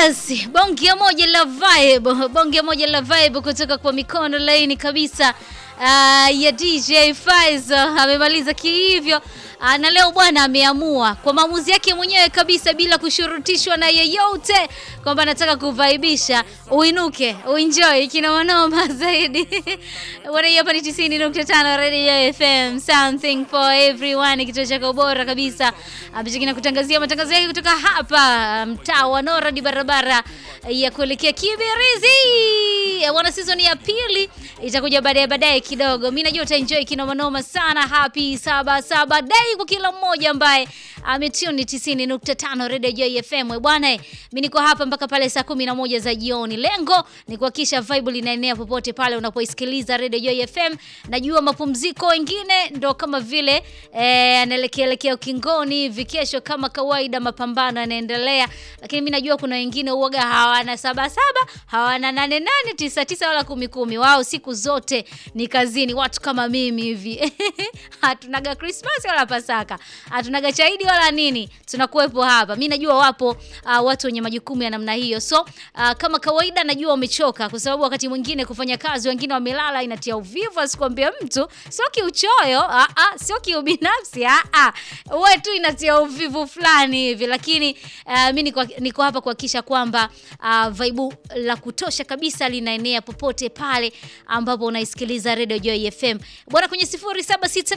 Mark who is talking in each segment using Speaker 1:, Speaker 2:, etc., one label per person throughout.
Speaker 1: Yes, bonge moja la vibe, bonge moja la vibe kutoka kwa mikono laini kabisa uh, ya DJ Faizo amemaliza kihivyo. Uh, na leo bwana ameamua kwa maamuzi yake mwenyewe kabisa bila kushurutishwa na yeyote kwamba anataka kuvaibisha, uinuke uenjoy kinamanoma zaidi. Bwana, hapa ni 90.5 Radio FM, something for everyone, kituo chako bora kabisa ambacho kinakutangazia matangazo yake kutoka hapa mtaa wa Noradi, barabara ya kuelekea Kibirizi. Bwana, season ya pili itakuja baadaye baadaye kidogo. Mimi najua utaenjoy kinomanoma sana. Happy saba saba day kwa kila mmoja ambaye ametune 90.5 Radio Joy FM. Bwana, mimi niko hapa mpaka pale saa 11 za jioni. Lengo ni kuhakikisha vibe linaenea popote pale unapoisikiliza Radio Joy FM. Najua mapumziko wengine ndo kama vile eh, anaelekea elekea ukingoni hivi. Kesho kama kawaida mapambano yanaendelea, lakini mimi najua kuna wengine uoga hawana saba saba, hawana nane nane, tisa tisa wala kumi kumi. Wao siku zote ni kazini, watu kama mimi hivi hatunaga Christmas wala Pasaka, hatunaga chaidi wala nini, tunakuwepo hapa. Mimi najua wapo uh, watu wenye majukumu ya namna hiyo, so uh, kama kawaida najua umechoka, kwa sababu wakati mwingine kufanya kazi, wengine wamelala, inatia uvivu, asikwambie mtu, sio kiuchoyo, ah ah, sio kiubinafsi, ah ah, wewe tu inatia uvivu fulani hivi, lakini uh, mimi niko, niko hapa kuhakikisha kwamba uh, vibe la kutosha kabisa linaenea popote pale ambapo unaisikiliza Radio Joy FM bwana, kwenye 0768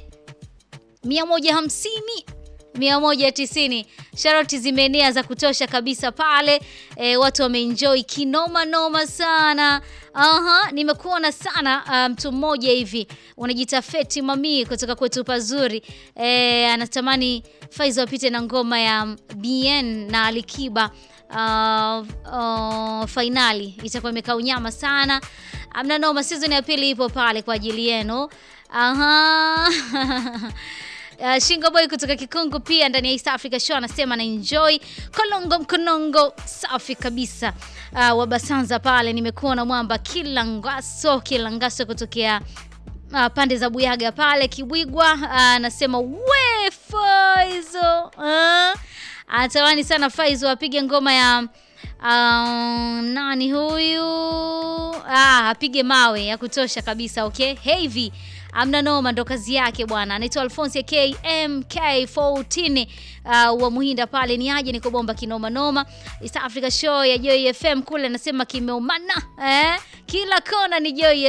Speaker 1: 150 190 sharoti zimeenea za kutosha kabisa pale e, watu wameenjoy kinoma noma sana. Aha, nimekuona sana mtu um, mmoja hivi unajiita Feti Mami kutoka kwetu pazuri e, anatamani Faizo apite na ngoma ya BN na Alikiba uh, uh, fainali itakuwa imekaa unyama sana. Amna noma, season ya pili ipo pale kwa ajili yenu. Aha. Uh, Shingo Boy kutoka Kikungu pia ndani ya East Africa Show anasema na enjoy Kolongo Mkonongo, safi kabisa. Uh, Wabasanza pale nimekuona mwamba Kilangaso, Kilangaso kutokea uh, pande za Buyaga pale Kibwigwa anasema uh, we Faizo uh, anatamani sana Faizo apige ngoma ya Um, nani huyu? Ah, apige mawe ya kutosha kabisa. Okay, Heavy amna noma, ndo kazi yake bwana. Anaitwa Alphonse KMK14 uh, wa Muhinda pale, ni aje niko bomba kinoma noma. East Africa Show ya Joy FM kule anasema kimeumana eh? Kila kona ni Joy